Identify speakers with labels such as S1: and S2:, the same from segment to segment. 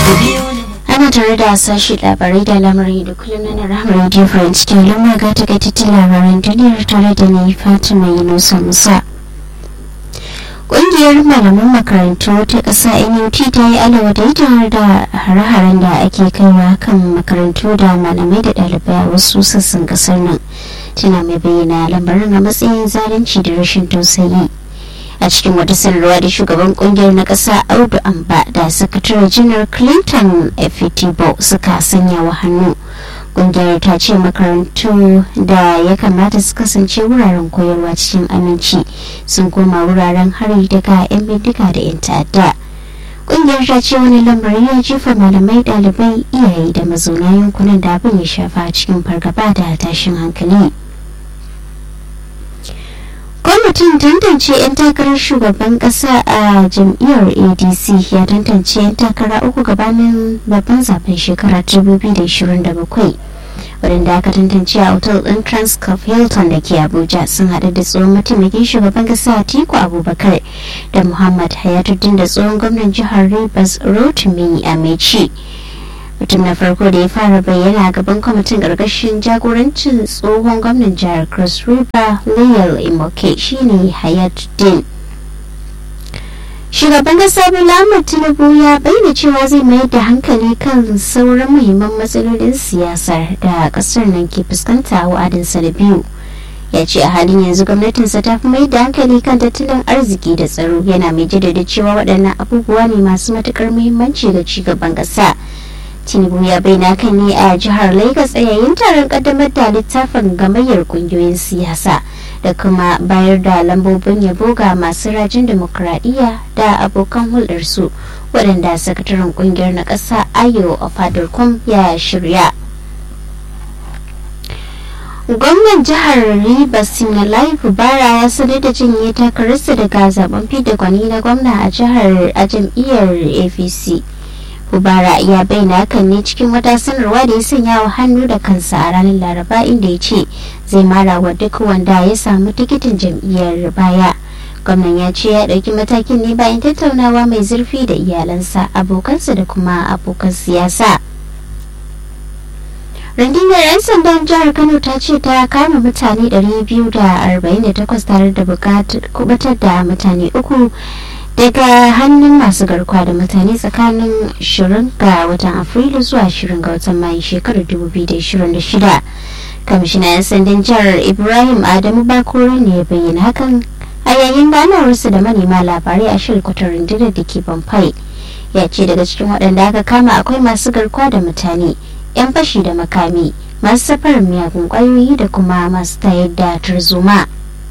S1: ana tare da sashi labarai da lamarin da kullum na rahama radio france ke lamar ga takaitattun labaran duniyar tare da ni fatima yunusa musa ƙungiyar malaman makarantu ta ƙasa nut ta yi alawadaitar da hare-haren da ake kaiwa kan makarantu da malamai da ɗalibai a wasu sassan ƙasar nan tana mai bayyana lamarin a matsayin zalunci da rashin tausayi a cikin wata sanarwa da shugaban kungiyar na ƙasa audu amba da sakatare janar clinton efitibo suka sanya wa hannu kungiyar ta ce makarantu da ya kamata su kasance wuraren koyarwa cikin aminci sun koma wuraren hari daga 'yan bindiga da 'yan ta'adda kungiyar ta ce wani lamari ya jefa malamai ɗalibai iyaye da mazauna yankunan da abin ya shafa cikin fargaba da tashin hankali kwamitin tantance 'yan takarar shugaban kasa a jam'iyyar adc ya tantance 'yan takara uku gabanin babban zaben shekara 2027 wadanda aka tantance a otal ɗin transcorp hilton da ke abuja sun haɗu da tsohon mataimakin shugaban kasa atiku abubakar da muhammad hayatuddin da tsohon gwamnan jihar rivers rotimi amechi mutum na farko da ya fara bayyana a gaban kwamitin ƙarƙashin jagorancin tsohon gwamnan jihar cross river layal imoke shine hayatuddin shugaban kasa bola ahmad tinubu ya bayyana cewa zai mayar da hankali kan sauran muhimman matsalolin siyasar da kasar nan ke fuskanta a wa'adinsa da biyu ya ce a halin yanzu gwamnatinsa ta fi mai da hankali kan tattalin arziki da tsaro yana mai jaddada cewa waɗannan abubuwa ne masu matuƙar muhimmanci ga cigaban ƙasa tinubu ya bayyana kan ne a jihar lagos a yayin taron kaddamar da littafin gamayyar kungiyoyin siyasa da kuma bayar da lambobin yabo ga masu rajin demokuraɗiyya da abokan hulɗarsu waɗanda sakataren kungiyar na ƙasa ayo a fadarkum ya shirya gwamnan jihar rivers sinalai fubara ya sanar da jinye takararsa daga zaben fidda gwani na gwamna a jihar a jam'iyyar apc Ubara ya bayyana hakan ne cikin wata sanarwa da ya sanya wa hannu da kansa a ranar Laraba inda ya ce zai mara wa duk wanda ya samu tikitin jam'iyyar baya. Gwamnan ya ce ya ɗauki matakin ne bayan tattaunawa mai zurfi da iyalansa, abokansa da kuma abokan siyasa. rundunar 'yan sandan jihar kano ta ce ta kama mutane 248 tare da kubatar da mutane uku daga hannun masu garkuwa da mutane tsakanin 20 ga watan afrilu zuwa 20 ga watan mayu shekarar 2026 kwamishinan 'yan sandan jihar ibrahim adamu bakori ne ya bayyana hakan a yayin ganawarsa da manema labarai a shirkutar rundunar da ke bamfai ya ce daga cikin waɗanda aka kama akwai masu garkuwa da mutane 'yan fashi da makami masu safarar miyagun ƙwayoyi da kuma masu tayar da tarzoma.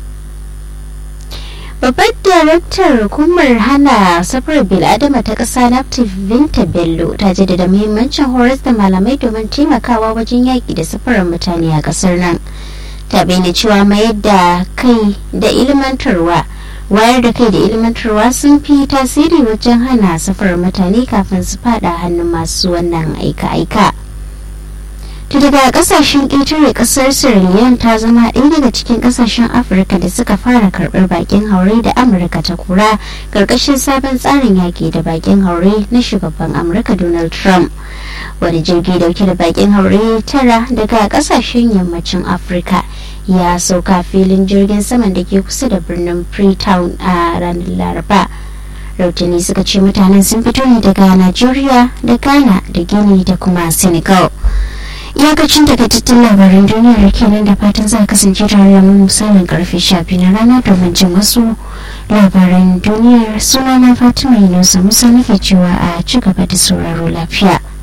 S1: babbar daraktar hukumar hana safarar bil'adama ta ƙasa naftif binta bello ta jaddada muhimmancin horas da malamai domin taimakawa wajen yaƙi da safarar mutane a ƙasar nan ta bayyana cewa mayar da kai da ilmantarwa wayar da kai da ilmantarwa sun fi tasiri wajen hana safarar mutane kafin su fada hannun masu wannan aika-aika. ta daga kasashen ƙetare ƙasar sierra leone ta zama ɗaya daga cikin ƙasashen afirka da suka fara karɓar bakin haure da amurka ta kura ƙarƙashin sabon tsarin yaƙi da bakin haure na shugaban amurka donald trump wani jirgi dauke da bakin haure tara daga ƙasashen yammacin afirka ya sauka filin jirgin saman da ke kusa da birnin freetown a ranar laraba rautani suka ce mutanen sun fito ne daga nigeria da ghana da guinea da kuma senegal iyakacin takaitattun labaran duniyar kenan da fatan za a kasance tare da mu misalin karfe shafi na rana domin jin wasu labaran duniyar sunana fatima yunusa musa nake cewa a ci gaba da sauraro lafiya